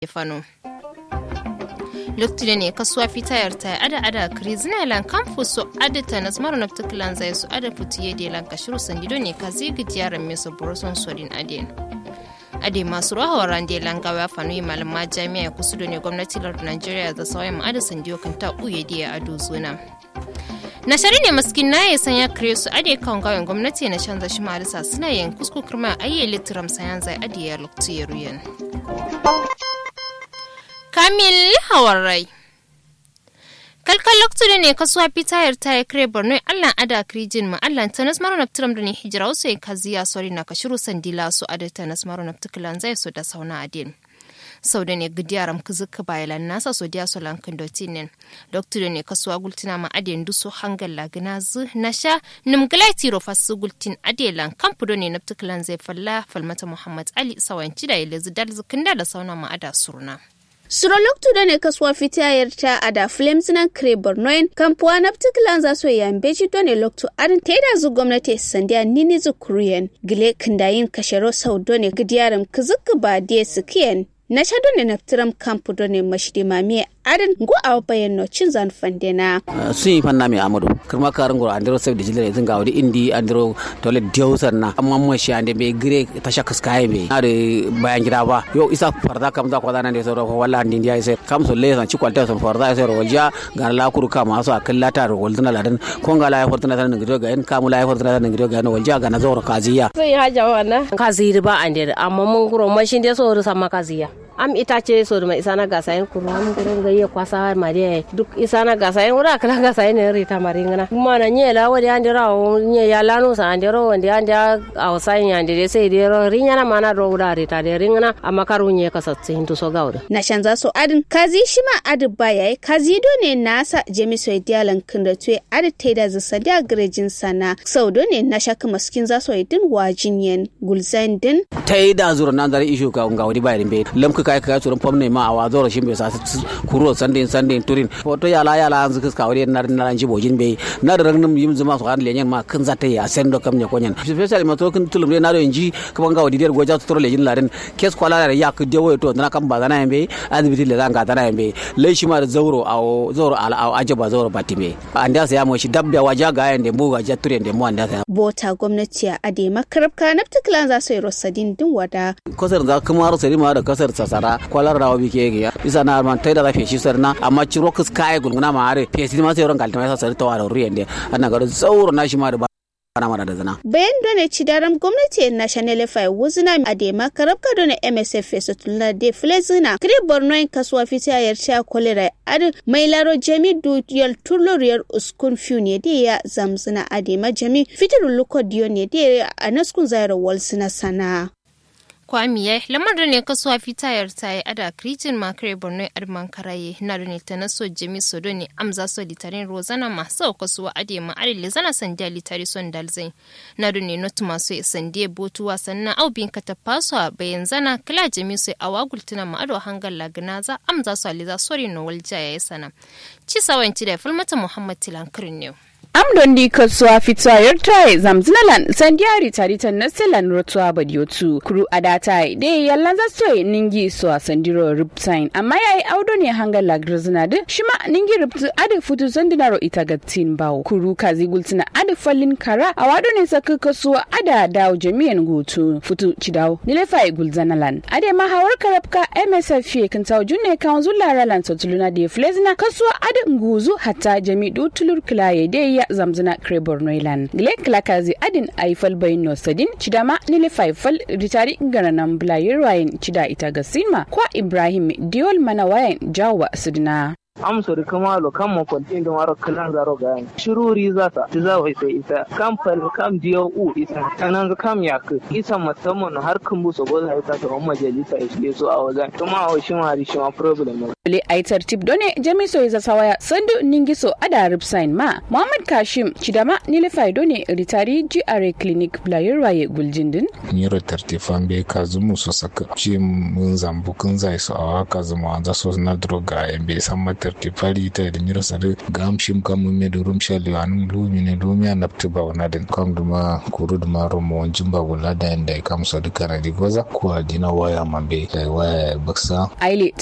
fano loktude ne kasuwa fitayar ta ada ada krizina lan campus so ada ta nasmaro na tuklan zai su ada futiye de lan kashiru sandido ne ka zigi jiyaran meso boroson sodin aden ade masu rahawar rande langawa fano yi malama jami'a kusudo ne gwamnati lardin nigeria da sauran ma'ada sandiyo kan ta uye diya ado zuna na shari ne maskin na ya sanya kare su ade kan gawen gwamnati na canza shi marisa suna yin kusku kirma ayye litiram sayan zai ade ya loktu ya ruyan kamil hawarai kalkal loktu ne kasuwa pitayar ta ya kare borno allan ada krijin ma allan tanas maro na tiram da ne hijira wasu ya kaziya sori na kashiru sandila su ada tanas maro na tikilan zai so da sauna adin sau da ne gidiyaram kizuka bayalan nasa so diya solan kandotinin doktor ne kasuwa gultina ma adiyan duso hangal lagina zu na sha nimgalai tiro fasu gultin adiyalan kampudo ne naptiklan zai falla falmata muhammad ali sawanci da ile zidar zikinda da sauna ma ada surna. Suroloktu da ne kasuwa fitayar ta a da Flames nan kare Bornoin, kampuwa na particular za su yi beji don ne loktu arin ta da zu gwamnati sandiya nini zu kuriyan gile kindayin kashero sau don ne gidiyarin kizuka ba diya su kiyan na sha don ne naftiram kampu don ne mashidi mamiya adin go a bayan no cin zan fandena sun yi fanna mai amadu kirma karin gura andiro sai da jilere zin gawadi indi andiro tole diosar na amma mun shi ande be gire ta shaka sky be na da bayan gida ba yo isa farda kam za kwada nan da sai ko walla andi ya sai kam so lesan ci kwalta son farda sai ro walja ga la kuru ka ma so akalla ta ro waltuna ladan ko ga la ya fartuna tan ngido ga en kamu la ya fartuna tan ngido ga no walja ga na zo ro kaziya sai haja wannan kazi ba ande amma mun guro mashin da so ro sama kaziya am itace so da isa na gasa yin kuru am gurin gayye kwasa ma de duk isa na gasa yin wura kala gasa yin rita maringana kuma na nye la wadi ande ra nye ya lanu sa ande ro wandi ande a wasa yin ande de sai de ro rinya na mana ro wura rita de ringana amma karu nye ka satsi hintu so gawda na shanza so adin kazi shima adi baya kazi do ne nasa jemi so dialan kinda tuwe adi teda zisa da grejin sana sau do ne na shaka maskin za so idin wajin yen gulzain din taida zura nan zari ishu ka ngawdi bayirin be lamka kai kai tsoron pomne ma a wazoro shi be sa kuro sandin sandin turin foto yala yala an zuka ka wari na na ji bojin be na da ragnum yim zuma su kan lenyen ma kan zata ya sendo kam nya konyen especially ma to kan tulum na do inji kaman ga wadi der goja to lejin laden kes kwala da ya ku dewo to na kan bazana yambe azbiti le zanga tana yambe le shi ma da zauro a zauro ala a ajaba zauro batime anda sa ya mo shi dabba waja ga yande mu ga jature de mu anda sa bota gwamnati a ade makarabka na particular za su yi rosadin din wada kasar da kuma rosari ma da kasar sasara kwalar rawa bi ke ya isa na man tai da rafe shi sarna amma ciro kus kai gulguna ma are fesi ma sai ran kalta ma sai tawa da ruyan de ana ga zauro na shi ma da ana mara da zana. Bayan done ci daram gwamnati National Fai wuzina a da makarabka done MSF fesa tulna de flezina. Kiri Borno in kasuwa fita yar ta kolera adu mai laro jami duyal tuloriyar uskun fiu ne da ya zamzina a da ma jami fitar luko diyo ne da a naskun zayar walsina sana. kwamiye lamar da ne kasuwa fitayar ta yi ada kritin makare borno arman karaye na da ne ta naso jami sodo ne amza so litarin rozana masu kasuwa ade ma are lizana sandiya litari son dalzai na da ne notu masu sandiya botu wasanna au bin ka tafaso a bayan zana kila jami sai awa gultuna ma ado hangar lagina za amza so aliza sori no walja ya yi sana ci sawanci da falmata muhammad tilankirin ne. amdon di kasuwa fitwayar tai zamzinalan sandiari taritan na selan rotuwa badiotu kuru adatai de yallan za so ningi so a sandiro riptain amma yayi audo ne hangar lagrizina de shima ningi riptu ade futu sandinaro ita gatin bawo kuru kazi gultina ade fallin kara a wado ne saka kasuwa ada dawo jami'an gutu futu cidawo nilefa gulzanalan ade ma hawar karabka msf ye kan tawo junne kan zulara lan sotuluna de flezina kasuwa ade nguzu hatta jami'u tulur kilaye de ya zamzina krebor noilan gile klakazi adin aifal bayin no sadin chidama nile faifal ritari garanan blayir wayan chida ita gasima kwa ibrahim diol mana wayan jawa sidina amso da kama lo kan mo kon tin waro kalan zaro ga shiruri za ta ti za wai sai ita kam fal kam diyo u isa tanan kam ya ku isa musamman har kan buso go za ta ta majalisa isle so a wajen kuma a shi ma shi ma problem le aitar tip done jamiso iza sawaya sandu ningiso ada ripsain ma muhammad kashim chidama nilifai done ritari gra clinic blayirwaye guljindin nyiro tartifan be kazumu so saka ci mun zambu kun zai so awa kazumu anza so na droga en be samma tartifali ta da nyiro sare gam shim kam mun me durum shali anu lumi ne lumi an napti ba wana den kam duma kuru duma romo jimba wala da inda kam so duka na digoza ko adina waya mambe waya baksa aile